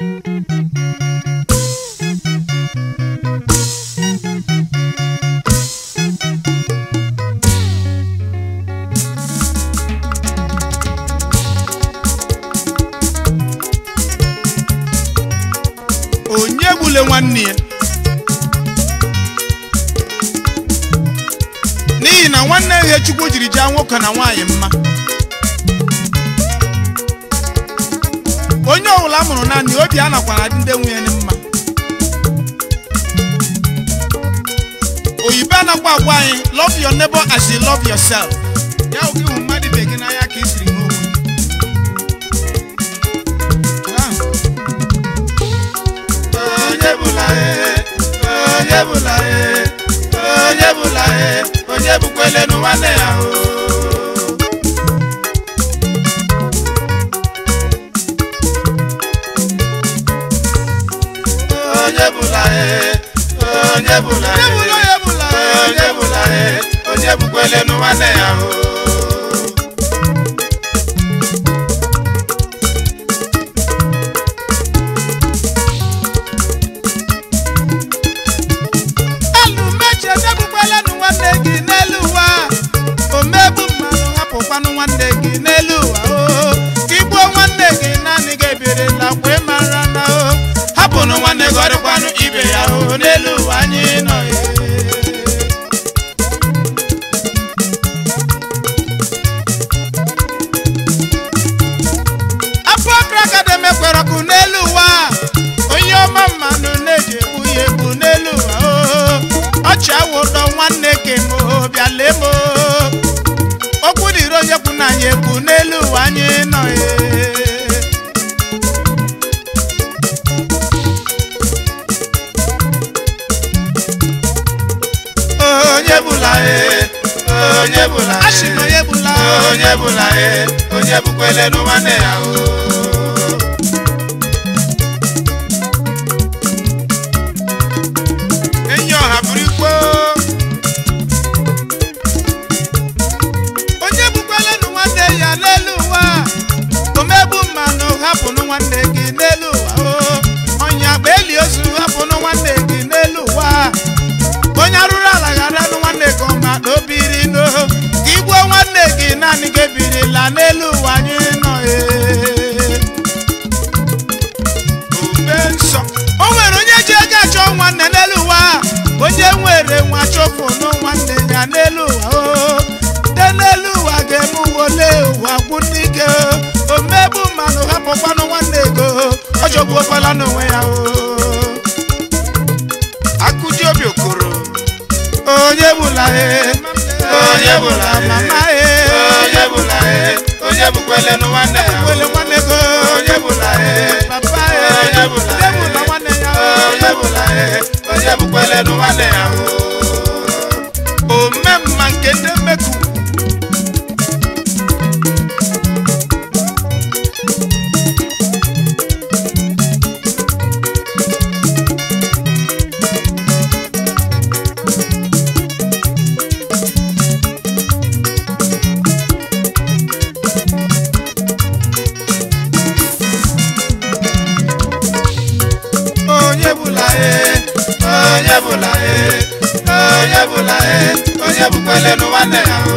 onye gbule nwanne ya n'ihi na nwanne ihe chukwu jiri jaa nwoke na nwaanyị mma onye ọbụla a mụrụ naanị obi a nakwana dị ndị nwunye mma oyibo anakwa agwa anyị love your neighbor as you love yourself ya oge hụ mmadụ ibe gị n'anya ka ị siri n'okwu ahụ onye bụla e onye bụla e onye bụla e onye bụkwelenu nwanne ya o onye bụla e onye bụla e onye bụla onye bụla onye bụla e onye bụkwelenu nwanne ya o elu mechi emegbukwalanu nwanne gị n'elu ụwa omegbu mmanụ hapụkwanụ nwanne gị n'elu ụwa o ka igbuo nwanne gị naanị gị ebirila kwe mara na o hapụnụ nwanne gị ọdịkwanụ ibe ya o n'elu ụwa anyị nọ e. afọ akrakadem ekwere ọkụ n'elu ụwa onye ọma mmanụ na-eji egbu ya egbu n'elu ụwa o ọchị awụ ụdọ nwanne ke m o bịa lee m o okwu dịrị onye kwu na anyị egbu n'elu ụwa anyị nọ e onye bụla e onye bụla e Asị na onye bụla onye bụla e onye bụkwelenu nwanne ya o enyi ọha bụrụ ikpo onye bụkwalenụ nwanne ya n'elu ụwa omegbu mmanụ hapụnụ nwanne gị n'elu ụwa o ọnya agba eli ozu hapụnụ nwanne gị n'elu ụwa onye arụrụ ala gharanụ nwanne gị ọma na obiri no ka igbuo nwanne gị naanị gị ebirila n'elu ụwa anyị nọ ee ube nsọ o nwere onye ji ego achọ nwanne n'elu ụwa onye nwere nwa chọfụnụ nwanne ya n'elu ụwa o de n'elu ụwa ga-eme uwole ụwa gwụ n'ike o omegbu mmanụ hapụkwanụ nwanne ego ọ jọgbuokwala n'onwe ya o akụji obi okoro onye bụla e onye bụla e mama e onye bụla e onye bụkwelenu nwanne ya o wele nwanne go onye bụla e papa e onye bụla onye bụla nwanne ya onye bụla e onye bụkwelenu nwanne ya o omemma nke ndị mmeku onye bụla e onye bụla e onye bụla e onye bụkwelenu nwanne ya o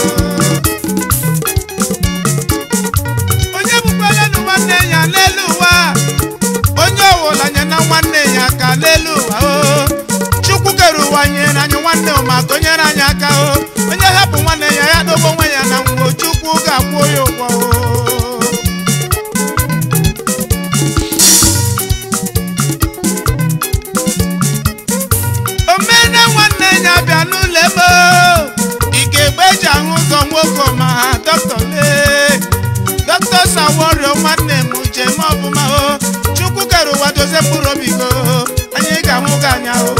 onye bụkwalenụ nwanne ya n'elu ụwa onye ọwụla nye na nwanne ya aka n'elu ụwa o chukwu kere ụwa nyere anyị nwanne ma gonyere anyị aka o onye hapụ nwanne ya ya dobe onwe ya na nwụọ chukwu ga-akwụ ya ụgwọ o omene nwanne ya bịa n'ụlọ ebe ike egbe eji ahụ ụzọ nwoke ma ha dọkịta lee dọkịta saworio nwanne m jem ọbụma o chukwu kere ụwa dozie mkpụrụ obi go anyị ga-ahụ gị anya o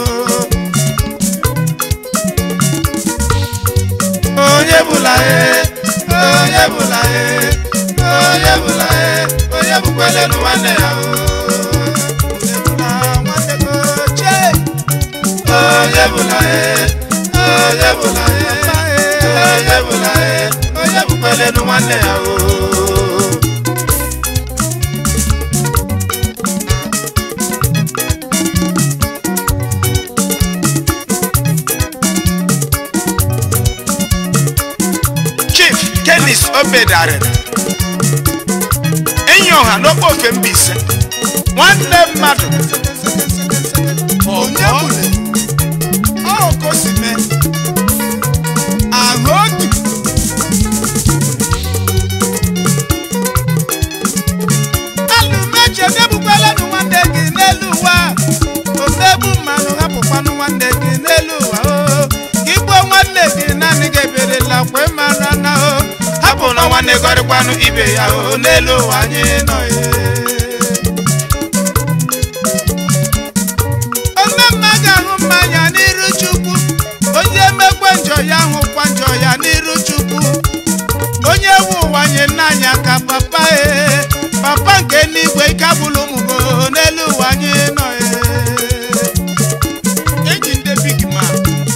onye bụla e onye bụla e onye bụla e onye bụkwelenu nwanne ya o Ebula nwanne go chee onye bụla e onye bụla e onye bụla e onye bụkwelenu nwanne ya o obedarịrị enyi ọha n'okpo oke Mbaise nwanne mmadụ onye bụle ọ ka o si mee ahụ otu alụmeche debukwalanụ nwanne gị n'elu ụwa omegbu mmanụ hapụkwanụ nwanne gị n'elu ụwa o gị gbuo nwanne gị naanị gị eberela kwe mara na o hapụ na nwanne gọrịkwanụ ibe ya o n'elu ụwa anyị nọ ya onye mma ga-ahụ mmanya n'iru chukwu onye mekwe njọ ya hụkwa njọ ya n'iru chukwu onye nwe ụwa nye nna anyị aka papa e papa nke n'igwe ike abụla ụmụgo n'elu ụwa anyị nọ e eji ndị big man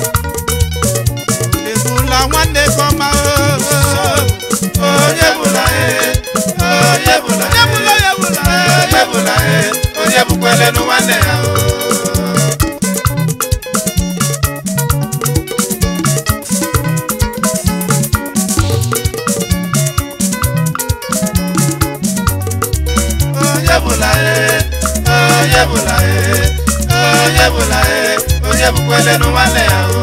ebula nwanne gị ọma o onye bụla e onye bụla onye bụla onye bụla onye bụla e onye bụkwelenu nwanne ya o onye bụla e onye bụla e onye bụla e onye bụkwelenu nwanne ya o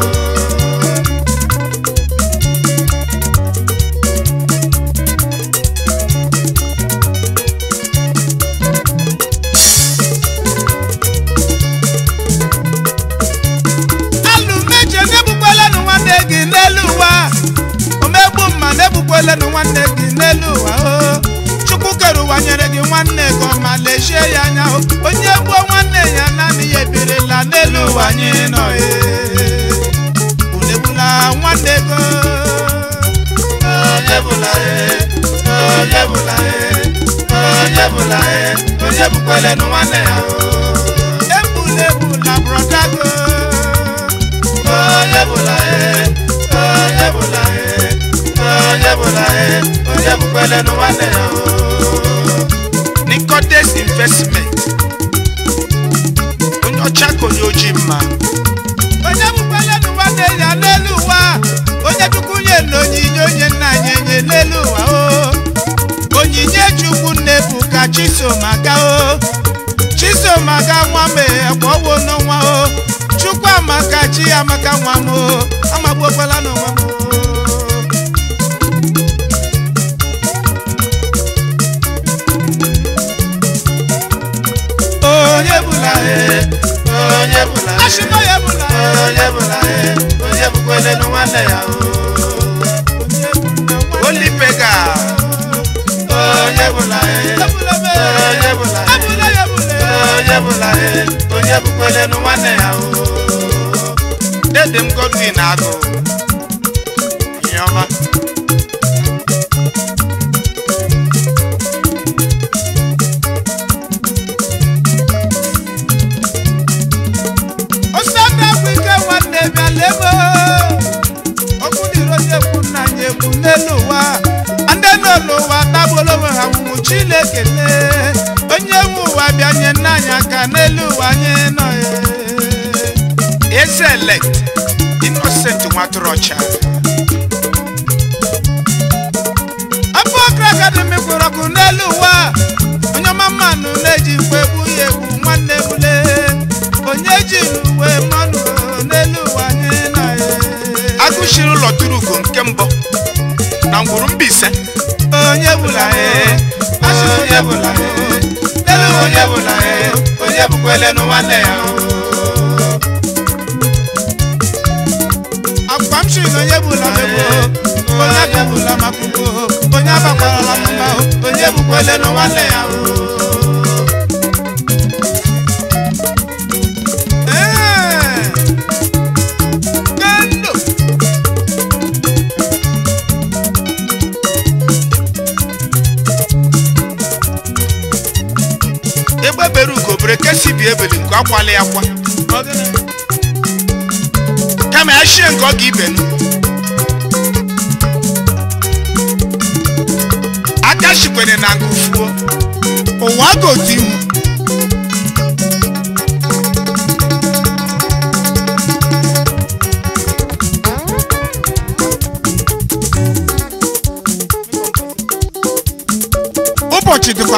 alụmeche na-egbukwelenụ nwanne gị n'elu ụwa omegbu mma na-egbukwelenụ nwanne gị n'elu ụwa o chukwu kere ụwa nyere gị nwanne gị ọma lechie ya anya o onye gbuo nwanne ya naanị ya ebirila n'elu ụwa anyị nọ e ulegbula nwanne gị onye bụla e onye bụla e onye bụla e onye bụkwelenụ nwanne ya o egbula egbula brọda gị onye bụla e onye bụla e onye bụla e onye bụkwelenụ nwanne ya o Nicodes investment onye ọcha ka onye ojii mma onye bụkwelenụ nwanne ya n'elu ụwa onye chukwu nye na onyinye onye nna anyị enye n'elu ụwa o onyinye chukwu nnebu ka chisomaka o chisomaka nwa m ekwowo n'ọnwa o chukwu amaka chi amaka nwa m o amagbuokwala n'onwe m o onye bụla e onye bụla e Ashịma ya bụla e. onye bụla e onye bụkwelenu nwanne ya o olipega onye bụla e onye bụla e Abụla ya bụla e. onye bụla e onye bụkwelenu nwanne ya o dede m godwin agụ ihe ọma Osanda bụ ike nwanne bịa lebe okwu dịrị onye kwu nna anyị ekwu n'elu ụwa ndị nọ n'ụwa tagbolo onwe ha nwụrụ Chineke lee onye nwe ụwa bịa nye nna anyị aka n'elu ụwa anyị nọ ya eze elect innocent nwatụrụ ọcha afọ ọkra akademi kwere ọkụ n'elu ụwa onye ọma mmanụ na-eji mkpe egbu ya egbu nwanne bule onye jiri uwe mmanụ n'elu ụwa anyị nọ ya agụchiri ụlọ turugo nke mbụ na ngwuru Mbaise onye bụla e onye bụla e n'elu ụwa onye bụla e onye bụkwelenu nwanne ya o akwa m siri na onye bụla megbo onye abịabụla maka ugbo onye abakwarala m mba onye bụkwelenu nwanne ya o Ee, kendo egbe bere ugo bere kesi bi ebeli nke akwali akwa ọgịnị kama ya shie nke ọ ga ibenu aka shikwere na nke fuo ụwa gotu ihu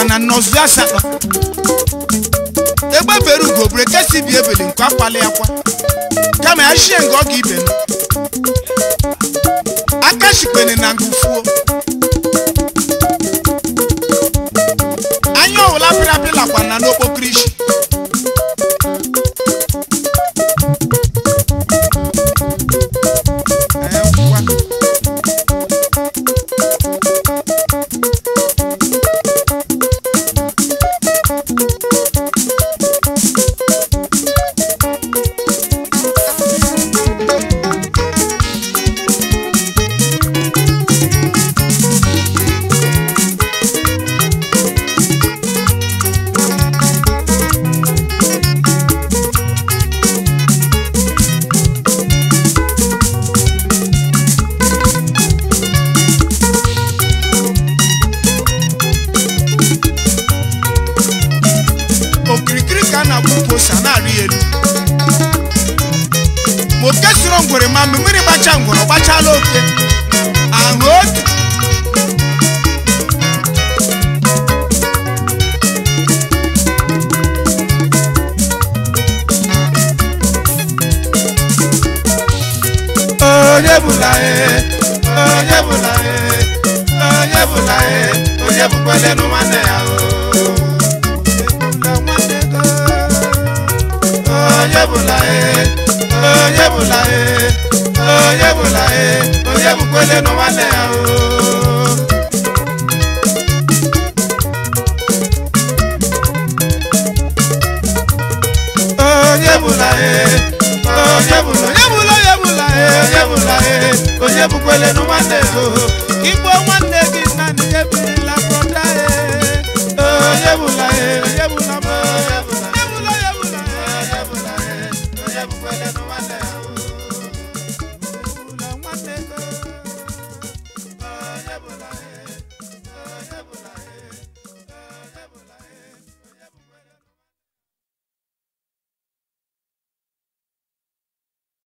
na nnọzu asatọ egbe bere ugo bere kesi bi ebele nke akwali akwa kama ya shie nga ọ ga ibe nụ aka shikpene na ngufuo anya ọwụla pịrị apị lakwa na n'okpokoro isi Eh, ngwa. okirikiri ka a na-agba ukwu ose a na-arị elu ma oke soro ngwere ma mgbe mmiri gbacha ngwere ọ gbachala oke ahụ otu onye bụla e onye bụla e onye bụla e onye bụkwalenu nwanne ya o onye bụla e onye bụla e onye bụla e onye bụkwalenu nwanne ya o onye bụla e onye bụla onye bụla onye bụla e onye bụla e onye bụkwalenu nwanne ya o